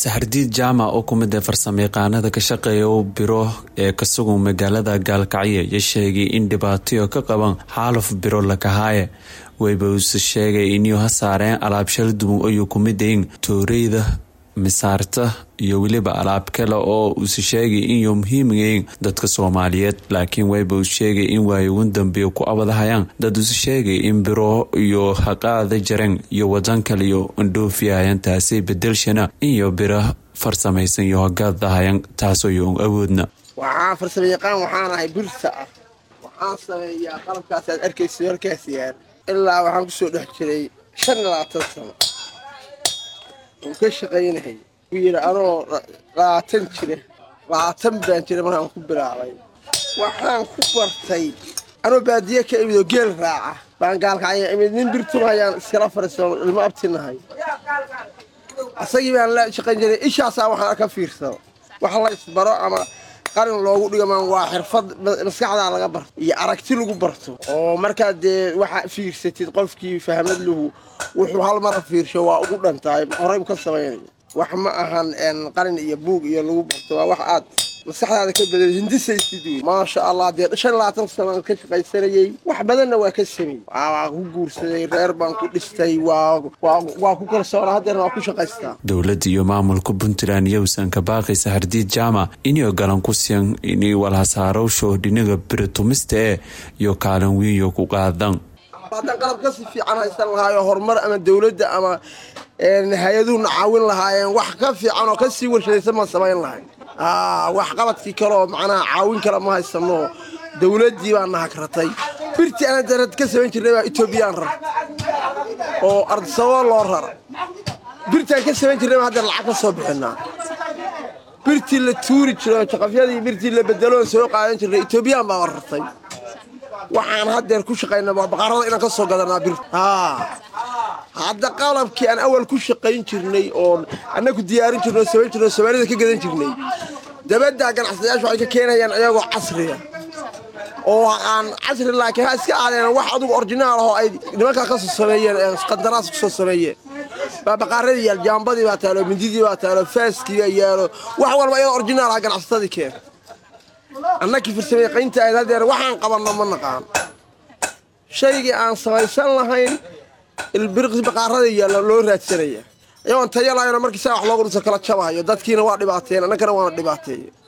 saxardiid jaamac oo ku mid ee farsamayaqaanada ka shaqeeya u biro ee ka sugan magaalada gaalkacyo iyo sheegay in dhibaatayo ka qaban xaaluf biro lakahaaye wayba uuse sheegay inuu ha saareen alaab shal duwan ayuu ku mid ahin tooreyda misaarta iyo weliba alaab kale oo uuse sheegay inuu muhiimyahin dadka soomaaliyeed laakiin wayba uu sheegay in waayo ugu dambeeya ku abadahayaan dad uuse sheegay in biro iyo haqaada jareen iyo wadan kaliyo indhoofiyahayaan taasi bedelshana iyo biro farsamaysan iyo hagaadahayan taasoo yo awoodna waxaan farsamo yaqaan waxaan ahay birta ah waxaan sameeyaa qalabkaas aad arkaysa halkaas yaal ilaa waxaan kusoo dhex jiray shan iyo labaatan sano oo ka shaqaynahay u yidhi anoo labaatan jira labaatan baan jira markaan ku bilaabay waxaan ku bartay anoo baadiye ka imid oo geel raaca baan gaalkacya imid nin birtunahayaan iskala fariisano ilmo abtinahay asagii baan la shaqayn jiray ishaasaa waxaan ka fiirsado wax la isbaro ama qarin loogu dhigamaan waa xirfad maskaxdaa laga barto iyo aragti lagu barto oo markaad dee waxa fiirsatid qofkii fahmad lahu wuxuu hal mara fiirsho waa ugu dhantahay horey ka samaynaya wax ma ahan qarin iyo buug iyo lagu barto waa wax aad maskaxdaada ka badal hindisaysid wey maasha allah dee shan labaatan sanaan ka shaqaysanayey wax badanna waa ka samey waa ku guursaday reer baan ku dhistay waa ku kalsoona haddeerna waa ku shaqaystaa dowladda iyo maamulka puntland yowsan ka baaqay saxardiid jaamac inay galan ku siyan inay walhasaarowsho dhinaga biritumista ee iyo kaalin wiinyo ku qaadan haddaan qalab kasi fiican haysan lahaayo horumar ama dowladda ama hay-aduhuna caawin lahaayeen wax ka fiican oo kasii warshadaysan maan samayn lahay wax qabadkii kale oo macnaha caawin kale ma haysano dowladdii baa nahagratay birtii ana darad ka samayn jirnay baa etoobiyaan rar oo ardisababo loo rara birtaan ka samayn jirnay baa haddeer lacag ka soo bixinaa birtii la tuuri jiro jaqafyadii birtii la bedeloon soo qaadan jirnay etoobiyaan baa rartay waxaan haddeer ku shaqayna waa baqarada inaan ka soo gadanaa bir hadda qalabkii aan awal ku shaqayn jirnay oo annagu diyaarin jirno o samayn jirno soomaalida ka gadan jirnay dabaddaa ganacsadayaashu waxay ka keenayaan iyagoo casriya oo aan casri laakiin ha iska aadeen wax adugu orjinaal ahoo ay nimankaa ka soo sameeyeen qandaraas ku soo sameeyeen baa baqaaradii yaal jaambadii baa taalo mindidii baa taalo faaskii baa yaalo wax walba iyadoo orjinaal ah ganacsatadii keen annakii farsamayaqaynta ahayd haddeer waxaan qabanno ma naqaan shaygii aan samaysan lahayn ilbiriqsi baqaarada yaalla loo raadsanaya iyagoon taya lahayno markii saa wax loogu dhuso kala jabahayo dadkiina waa dhibaateen annagana waana dhibaateeye